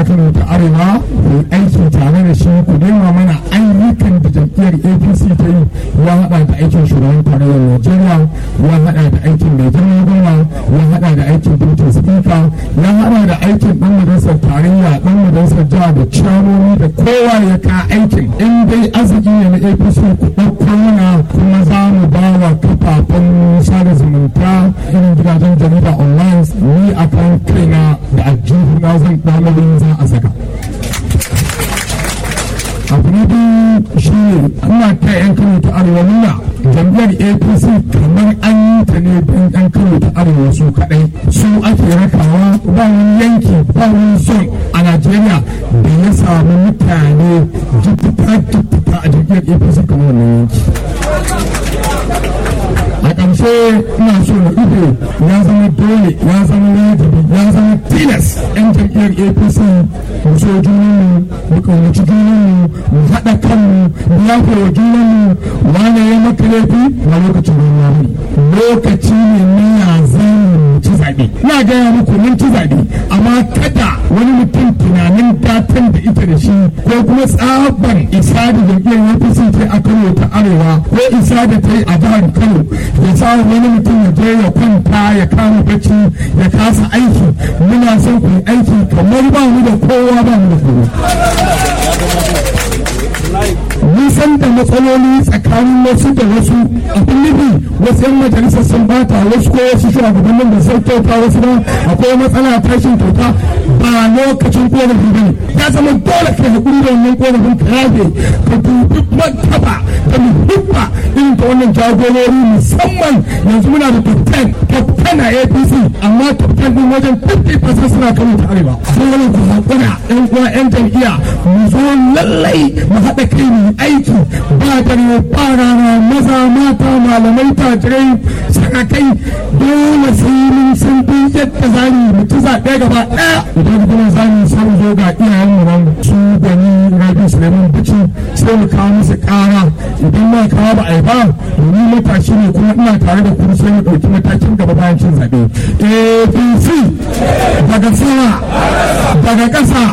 na kano ta arewa ku aiki tare da shi ku nema mana ayyukan da jam'iyyar apc ta yi ya haɗa da aikin shugaban tarayyar najeriya ya haɗa da aikin mai girma gwamna ya haɗa da aikin dutsen spika ya haɗa da aikin ɗan majalisar tarayya ɗan majalisar jiha da ciyamomi da kowa ya ka aikin in dai arziki ne na apc ku ɗauko mana kuma za mu ba wa kafafen sada zumunta irin gidajen jarida online ni a kan kaina da aljihu na zan ɗalibin za a saka abu na biyu shi ne ina ta yan kano ta arewa nuna jam'iyyar apc kamar an yi ta ne don yan kano ta arewa su kaɗai su ake rakawa ba wani yanki ba wani zon a najeriya da ya samu mutane jifita jifita a jam'iyyar apc kamar wannan yanki a ƙarshe ina so na ido ya zama dole ya zama wajibi ya zama tilas yan jam'iyyar apc mu so junanmu mu ƙaunaci junanmu mu haɗa kanmu mu yafe wa junanmu wane ya maka laifi na lokacin ruwa ne lokaci ne na ya zama ci zaɓe ina gaya muku mun ci zaɓe amma kada wani mutum tunanin datan da ita da shi ko kuma tsaban isa da jam'iyyar apc ta a kano ta arewa ko isa da ta yi a jihar kano ya sa wani mutum ya je ya kwanta ya kama bacci ya kasa aiki muna son ku aiki kamar ba mu da kowa ba mu da kowa nisan da matsaloli tsakanin wasu da wasu abin nufi wasu yan majalisar sun bata wasu ko wasu shugabannin da sun kyauta wasu ba akwai matsala tashin kyauta ba lokacin korafi ba ne ya zama dole ka haƙuri da wannan korafin ka yafe ka dubi martaba da muhimma irin ta wannan jagorori musamman yanzu muna da top 10 top 10 a apc amma top 10 din wajen 50% suna kano ta arewa sai wani ku haƙura yan uwa yan jam'iyya mu zo lallai mu haɗa kai mu aiki ba dare ba rana maza mata malamai tajirai sarakai dole sai mun san duk yadda za mu ci zaɓe gaba ɗaya idan kuma za mu san zo ga iyayen mu nan su gani rabi suleiman bici sai mu kawo musu ƙara idan ma kawo ba a yi ba domin matashi ne kuma ina tare da kuma sai mu ɗauki matakin gaba bayan cin zaɓe apc daga sama daga ƙasa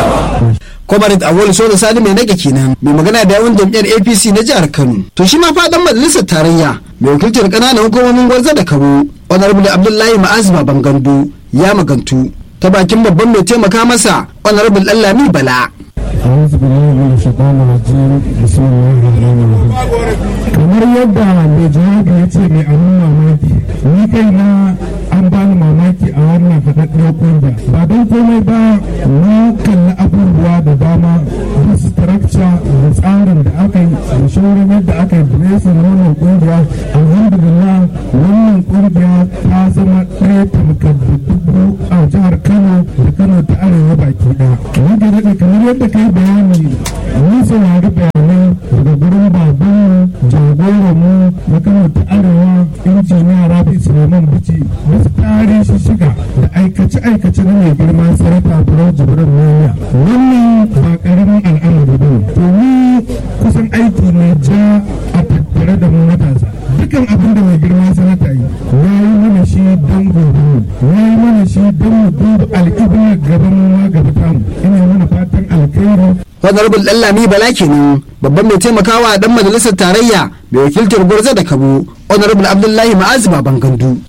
Comrade Awol Solo Sani mai nage kenan mai magana da yawan jam'iyyar APC na jihar Kano. To shi ma fadan majalisar tarayya mai wakiltar ƙananan hukumomin gwarza da Kano Honorable Abdullahi Ma'az Baban Gandu ya magantu ta bakin babban mai taimaka masa Honorable Lallami Bala. أعوذ بالله من الشيطان الرجيم بسم الله الرحمن الرحيم kamar yadda mai jawabi ya ce mai abin mamaki ni kai na an bani mamaki a wannan faɗaɗɗiyar ƙungiya ba don komai ba na kalli abubuwa da dama da structure da tsarin da aka yi da shaurin yadda aka yi dressing wannan ƙungiya alhamdulillah wannan ƙungiya ta zama ɗaya tamkar da dubu a jihar kano da kano ta arewa baki ɗaya ni kamar yadda ka yi bayani mun saurari bayanai daga gurin babanmu jagoranmu na kano ta arewa injiniya rabi suleiman bici wasu tarihi shiga da aikace-aikace na mai girma sarrafa furar jibirin niyya wannan ba karamin al'amari ba to ni kusan aiki ne ja a tattare da mu matasa dukan abin da mai girma sanata yi ya yi mana shi don gobe ya yi mana shi don mu duba al'ibiyar gaban mu ma gaba tamu ina mana fatan alkhairi Honorable Lallami Bala kenan babban mai taimakawa dan majalisar tarayya mai wakiltar gwarza da Kabo Honorable Abdullahi Ma'az Baban Gandu.